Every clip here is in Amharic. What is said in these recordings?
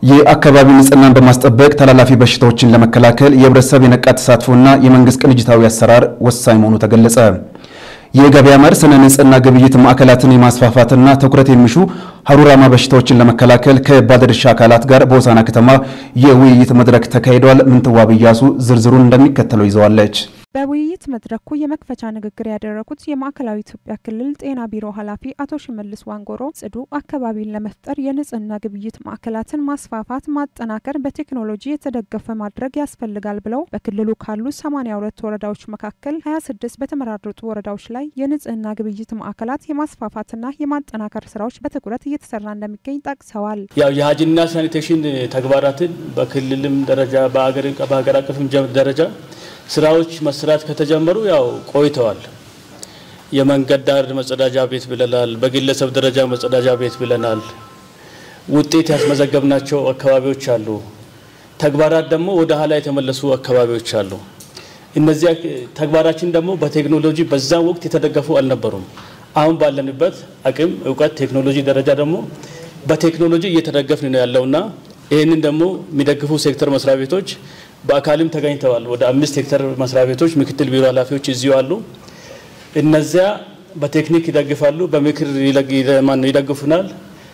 የአካባቢ ንጽህናን በማስጠበቅ ተላላፊ በሽታዎችን ለመከላከል የህብረተሰብ የነቃ ተሳትፎና የመንግስት ቅንጅታዊ አሰራር ወሳኝ መሆኑ ተገለጸ። የገበያ መር ስነ ንጽህና ግብይት ማዕከላትን የማስፋፋትና ትኩረት የሚሹ ሀሩራማ በሽታዎችን ለመከላከል ከባለድርሻ አካላት ጋር በሆሳዕና ከተማ የውይይት መድረክ ተካሂዷል። ምንትዋብ እያሱ ዝርዝሩን እንደሚከተለው ይዘዋለች። በውይይት መድረኩ የመክፈቻ ንግግር ያደረጉት የማዕከላዊ ኢትዮጵያ ክልል ጤና ቢሮ ኃላፊ አቶ ሽመልስ ዋንጎሮ ጽዱ አካባቢን ለመፍጠር የንጽህና ግብይት ማዕከላትን ማስፋፋት፣ ማጠናከር፣ በቴክኖሎጂ የተደገፈ ማድረግ ያስፈልጋል ብለው በክልሉ ካሉ 82 ወረዳዎች መካከል 26 በተመራረጡ ወረዳዎች ላይ የንጽህና ግብይት ማዕከላት የማስፋፋትና የማጠናከር ስራዎች በትኩረት እየተሰራ እንደሚገኝ ጠቅሰዋል። ያው የሀጅንና ሳኒቴሽን ተግባራትን በክልልም ደረጃ በሀገር አቀፍም ደረጃ ስራዎች መስራት ከተጀመሩ ያው ቆይተዋል። የመንገድ ዳር መጸዳጃ ቤት ብለናል። በግለሰብ ደረጃ መጸዳጃ ቤት ብለናል። ውጤት ያስመዘገብናቸው አካባቢዎች አሉ። ተግባራት ደግሞ ወደ ኋላ የተመለሱ አካባቢዎች አሉ። እነዚያ ተግባራችን ደግሞ በቴክኖሎጂ በዛን ወቅት የተደገፉ አልነበሩም። አሁን ባለንበት አቅም፣ እውቀት፣ ቴክኖሎጂ ደረጃ ደግሞ በቴክኖሎጂ እየተደገፍን ነው ያለውና ይህንን ደግሞ የሚደግፉ ሴክተር መስሪያ ቤቶች በአካልም ተገኝተዋል። ወደ አምስት ሄክተር መስሪያ ቤቶች ምክትል ቢሮ ኃላፊዎች እዚሁ አሉ። እነዚያ በቴክኒክ ይደግፋሉ፣ በምክር ይደግፉናል።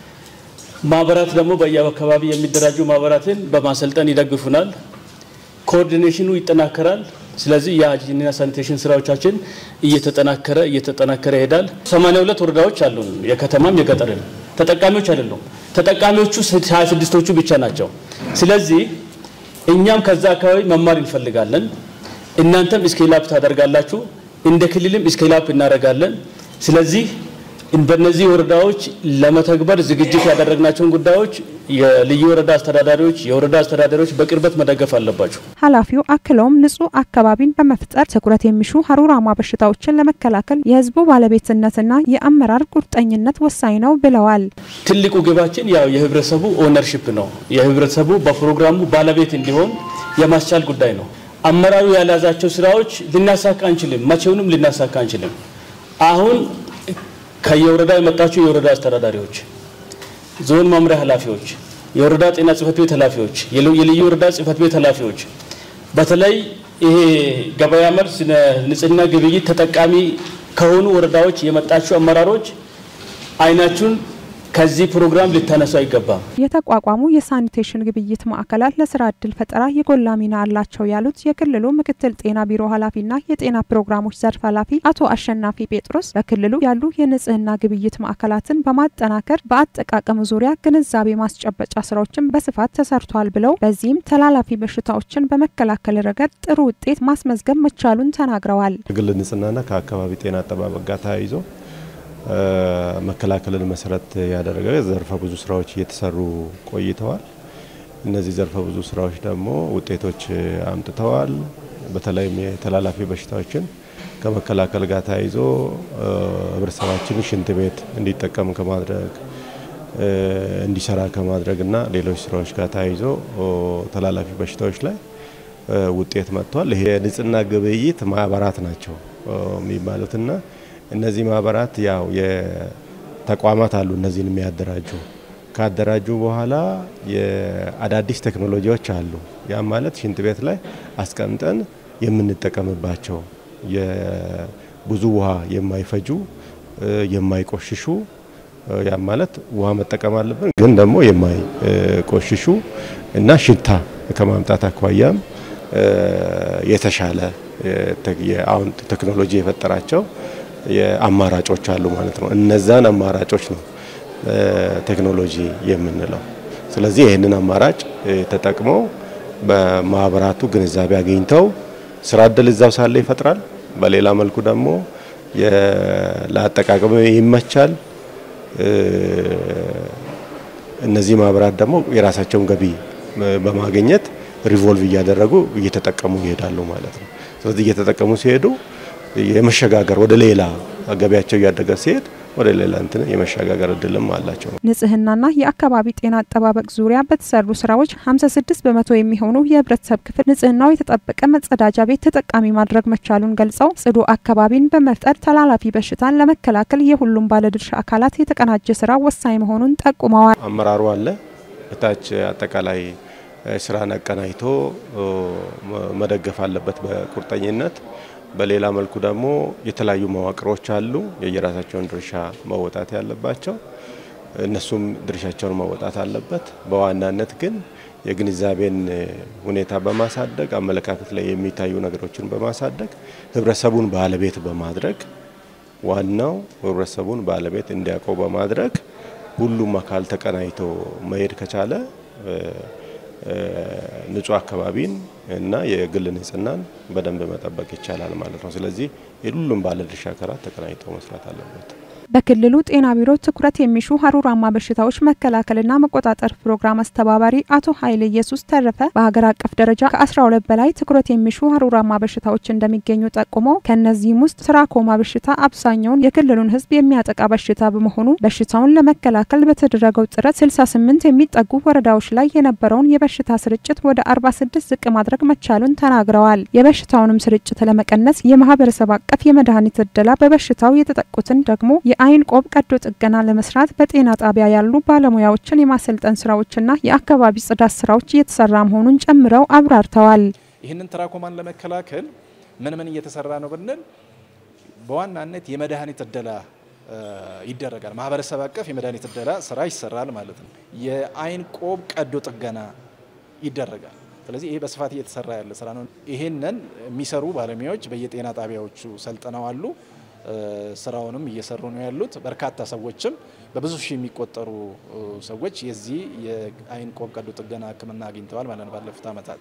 ማህበራት ደግሞ በየአካባቢ የሚደራጁ ማህበራትን በማሰልጠን ይደግፉናል። ኮኦርዲኔሽኑ ይጠናከራል። ስለዚህ የሀይጂንና ሳኒቴሽን ስራዎቻችን እየተጠናከረ እየተጠናከረ ይሄዳል። 82 ወረዳዎች አሉን፣ የከተማም የገጠርም ተጠቃሚዎች አይደሉም። ተጠቃሚዎቹ 26ቶቹ ብቻ ናቸው። ስለዚህ እኛም ከዛ አካባቢ መማር እንፈልጋለን። እናንተም ስኬላፕ ታደርጋላችሁ፣ እንደ ክልልም ስኬላፕ እናደርጋለን። ስለዚህ በእነዚህ ወረዳዎች ለመተግበር ዝግጅት ያደረግናቸውን ጉዳዮች የልዩ ወረዳ አስተዳዳሪዎች፣ የወረዳ አስተዳዳሪዎች በቅርበት መደገፍ አለባቸው። ኃላፊው አክለውም ንጹህ አካባቢን በመፍጠር ትኩረት የሚሹ ሀሩራማ በሽታዎችን ለመከላከል የህዝቡ ባለቤትነትና የአመራር ቁርጠኝነት ወሳኝ ነው ብለዋል። ትልቁ ግባችን ያው የህብረተሰቡ ኦነርሽፕ ነው። የህብረተሰቡ በፕሮግራሙ ባለቤት እንዲሆን የማስቻል ጉዳይ ነው። አመራሩ ያልያዛቸው ስራዎች ልናሳካ አንችልም፣ መቼውንም ልናሳካ አንችልም። አሁን ከየወረዳ የመጣችሁ የወረዳ አስተዳዳሪዎች፣ ዞን መምሪያ ኃላፊዎች፣ የወረዳ ጤና ጽህፈት ቤት ኃላፊዎች፣ የልዩ ወረዳ ጽህፈት ቤት ኃላፊዎች በተለይ ይሄ ገበያ መር ንጽህና ግብይት ተጠቃሚ ከሆኑ ወረዳዎች የመጣችሁ አመራሮች አይናችሁን ከዚህ ፕሮግራም ልታነሱ አይገባም። የተቋቋሙ የሳኒቴሽን ግብይት ማዕከላት ለስራ እድል ፈጠራ የጎላ ሚና አላቸው ያሉት የክልሉ ምክትል ጤና ቢሮ ኃላፊና የጤና ፕሮግራሞች ዘርፍ ኃላፊ አቶ አሸናፊ ጴጥሮስ በክልሉ ያሉ የንጽህና ግብይት ማዕከላትን በማጠናከር በአጠቃቀሙ ዙሪያ ግንዛቤ ማስጨበጫ ስራዎችን በስፋት ተሰርቷል ብለው በዚህም ተላላፊ በሽታዎችን በመከላከል ረገድ ጥሩ ውጤት ማስመዝገብ መቻሉን ተናግረዋል። ከግል ንጽህናና ከአካባቢ ጤና አጠባበቅ ጋር ተያይዞ መከላከልን መሰረት ያደረገ ዘርፈ ብዙ ስራዎች እየተሰሩ ቆይተዋል። እነዚህ ዘርፈ ብዙ ስራዎች ደግሞ ውጤቶች አምጥተዋል። በተለይም የተላላፊ በሽታዎችን ከመከላከል ጋር ተያይዞ ህብረተሰባችን ሽንት ቤት እንዲጠቀም ከማድረግ እንዲሰራ ከማድረግ እና ሌሎች ስራዎች ጋር ተያይዞ ተላላፊ በሽታዎች ላይ ውጤት መጥቷል። ይሄ የንጽህና ግብይት ማህበራት ናቸው የሚባሉትና እነዚህ ማህበራት ያው የተቋማት አሉ እነዚህን የሚያደራጁ ካደራጁ በኋላ የአዳዲስ ቴክኖሎጂዎች አሉ። ያም ማለት ሽንት ቤት ላይ አስቀምጠን የምንጠቀምባቸው ብዙ ውሃ የማይፈጁ የማይቆሽሹ ያም ማለት ውሃ መጠቀም አለብን፣ ግን ደግሞ የማይቆሽሹ እና ሽታ ከማምጣት አኳያም የተሻለ አሁን ቴክኖሎጂ የፈጠራቸው የአማራጮች አሉ ማለት ነው። እነዛን አማራጮች ነው ቴክኖሎጂ የምንለው። ስለዚህ ይህንን አማራጭ ተጠቅመው በማህበራቱ ግንዛቤ አግኝተው ስራ እድል እዛው ሳለ ይፈጥራል። በሌላ መልኩ ደግሞ ለአጠቃቀም ይመቻል። እነዚህ ማህበራት ደግሞ የራሳቸውን ገቢ በማግኘት ሪቮልቭ እያደረጉ እየተጠቀሙ ይሄዳሉ ማለት ነው። ስለዚህ እየተጠቀሙ ሲሄዱ የመሸጋገር ወደ ሌላ ገቢያቸው እያደገ ሲሄድ ወደ ሌላ እንትን የመሸጋገር እድልም አላቸው። ንጽህናና የአካባቢ ጤና አጠባበቅ ዙሪያ በተሰሩ ስራዎች 56 በመቶ የሚሆኑ የህብረተሰብ ክፍል ንጽህናው የተጠበቀ መጸዳጃ ቤት ተጠቃሚ ማድረግ መቻሉን ገልጸው ጽዱ አካባቢን በመፍጠር ተላላፊ በሽታን ለመከላከል የሁሉም ባለድርሻ አካላት የተቀናጀ ስራ ወሳኝ መሆኑን ጠቁመዋል። አመራሩ አለ፣ እታች አጠቃላይ ስራን አቀናጅቶ መደገፍ አለበት በቁርጠኝነት። በሌላ መልኩ ደግሞ የተለያዩ መዋቅሮች አሉ የየራሳቸውን ድርሻ መወጣት ያለባቸው፣ እነሱም ድርሻቸውን መወጣት አለበት። በዋናነት ግን የግንዛቤን ሁኔታ በማሳደግ አመለካከት ላይ የሚታዩ ነገሮችን በማሳደግ ህብረተሰቡን ባለቤት በማድረግ ዋናው ህብረተሰቡን ባለቤት እንዲያውቀው በማድረግ ሁሉም አካል ተቀናጅቶ መሄድ ከቻለ ንጹህ አካባቢን እና የግል ንጽህናን በደንብ መጠበቅ ይቻላል ማለት ነው። ስለዚህ የሁሉም ባለድርሻ አካላት ተቀናጅተው መስራት አለበት። በክልሉ ጤና ቢሮ ትኩረት የሚሹ ሀሩራማ በሽታዎች መከላከልና መቆጣጠር ፕሮግራም አስተባባሪ አቶ ኃይለ ኢየሱስ ተረፈ በሀገር አቀፍ ደረጃ ከ12 በላይ ትኩረት የሚሹ ሀሩራማ በሽታዎች እንደሚገኙ ጠቁመው ከእነዚህም ውስጥ ትራኮማ በሽታ አብዛኛውን የክልሉን ሕዝብ የሚያጠቃ በሽታ በመሆኑ በሽታውን ለመከላከል በተደረገው ጥረት 68 የሚጠጉ ወረዳዎች ላይ የነበረውን የበሽታ ስርጭት ወደ 46 ዝቅ ማድረግ መቻሉን ተናግረዋል። የበሽታውንም ስርጭት ለመቀነስ የማህበረሰብ አቀፍ የመድኃኒት እደላ በበሽታው የተጠቁትን ደግሞ የአይን ቆብ ቀዶ ጥገና ለመስራት በጤና ጣቢያ ያሉ ባለሙያዎችን የማሰልጠን ስራዎችና የአካባቢ ጽዳት ስራዎች እየተሰራ መሆኑን ጨምረው አብራርተዋል። ይህንን ትራኮማን ለመከላከል ምን ምን እየተሰራ ነው ብንል በዋናነት የመድኃኒት እደላ ይደረጋል። ማህበረሰብ አቀፍ የመድኃኒት እደላ ስራ ይሰራል ማለት ነው። የአይን ቆብ ቀዶ ጥገና ይደረጋል። ስለዚህ ይሄ በስፋት እየተሰራ ያለ ስራ ነው። ይሄንን የሚሰሩ ባለሙያዎች በየጤና ጣቢያዎቹ ሰልጥነው አሉ። ስራውንም እየሰሩ ነው ያሉት። በርካታ ሰዎችም በብዙ ሺህ የሚቆጠሩ ሰዎች የዚህ የአይን ቆብ ቀዶ ጥገና ሕክምና አግኝተዋል ማለት ነው ባለፉት ዓመታት።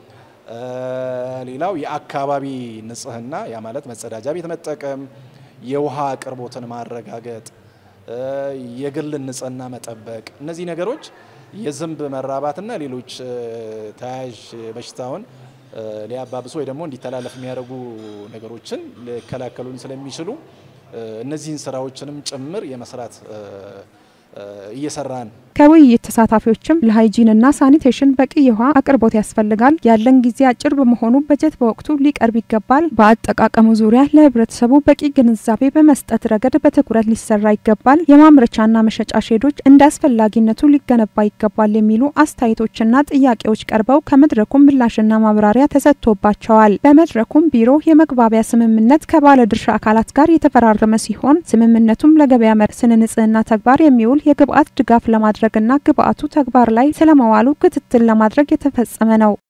ሌላው የአካባቢ ንጽህና ያ ማለት መጸዳጃ ቤት መጠቀም፣ የውሃ አቅርቦትን ማረጋገጥ፣ የግል ንጽህና መጠበቅ፣ እነዚህ ነገሮች የዝንብ መራባትና ሌሎች ተያያዥ በሽታውን ሊያባብሱ ወይ ደግሞ እንዲተላለፍ የሚያደርጉ ነገሮችን ሊከላከሉን ስለሚችሉ እነዚህን ስራዎችንም ጭምር የመስራት እየሰራን ከውይይት ተሳታፊዎችም ለሃይጂንና ሳኒቴሽን በቂ የውሃ አቅርቦት ያስፈልጋል፣ ያለን ጊዜ አጭር በመሆኑ በጀት በወቅቱ ሊቀርብ ይገባል፣ በአጠቃቀሙ ዙሪያ ለህብረተሰቡ በቂ ግንዛቤ በመስጠት ረገድ በትኩረት ሊሰራ ይገባል፣ የማምረቻና መሸጫ ሼዶች እንደ አስፈላጊነቱ ሊገነባ ይገባል የሚሉ አስተያየቶችና ጥያቄዎች ቀርበው ከመድረኩም ምላሽና ማብራሪያ ተሰጥቶባቸዋል። በመድረኩም ቢሮ የመግባቢያ ስምምነት ከባለድርሻ አካላት ጋር የተፈራረመ ሲሆን ስምምነቱም ለገበያ መር ስነ ንጽህና ተግባር የሚውል የግብአት ድጋፍ ለማድረግና ግብአቱ ተግባር ላይ ስለመዋሉ ክትትል ለማድረግ የተፈጸመ ነው።